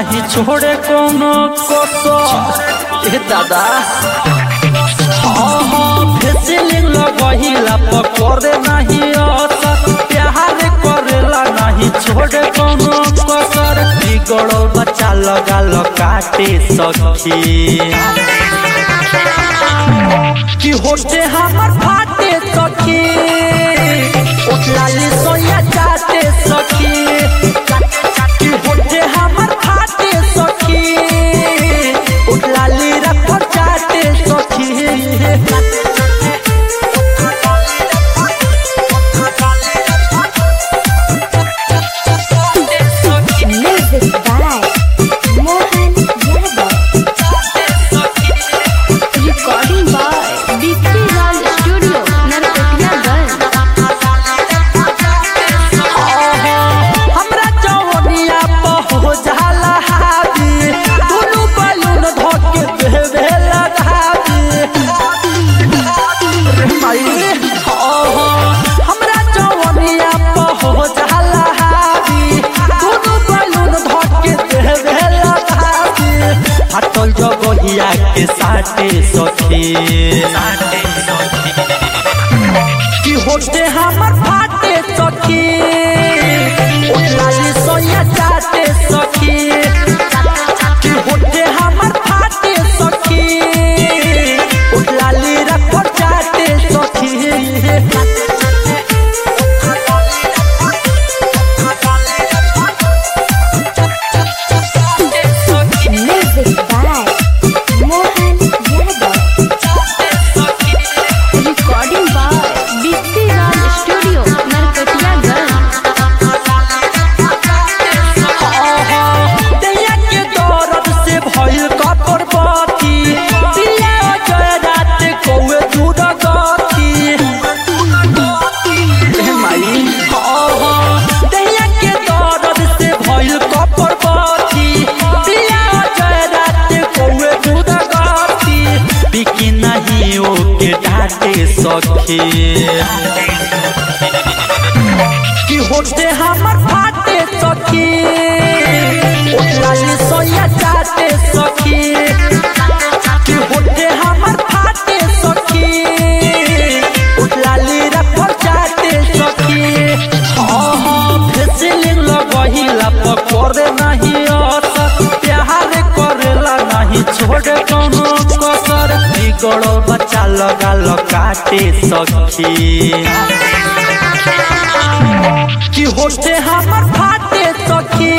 नाही छोड़े कोनो कसर ए दादा फेसिलिंग लगहिला पकड़े नाही असर प्यार करेला नहीं छोड़े कोनो कसर बिगड़ल बच्चा लगा ल काटे सखी कि होते हमर फाटे सखी उठलाली सोया जाते सखी कि होते हमर फाटे सखी उठलाली रख जाते सखी Music by Mohan Yadav. Recording by Dipti Raj Studio, Narkatiyaganj. हमरा जवनिया पहो जाला हावी दुनु बैलून धके देवे लगावी रे माई ओहो हमरा जवनिया पहो जाला हावी दुनु बैलून धके देवे लगावी हटल जगहिया के साटे सखी साटे सखी कि होते हमर फाटे सखी उठलाली सोया जाते सखी कि होते हमर फाटे सखी उठलाली रख जाते सखी Music by Mohan Yadav. Recording by Dipti Raj Studio, Narkatiyaganj. दैया के दर्द से भइल कपर बाती दिया जय रात कौए दूर गती ए माई ओहो दैया के दर्द से भइल कपर बाती दिया जय रात कौए दूर गती बिकी नहीं ओके डाटे सखी कि होते हमर फाटे सखी उठलाली सोया जाते सखी कि होते हमर फाटे सखी उठलाली रखर जाते सखी हाँ फेसिलिंग लगहिला पकड़े नहीं असर प्यार करेला नहीं छोड़े कोनो कसर बिगड़ल बच्चा लगा ल काटे सखी कि होते हमर फाटे सखी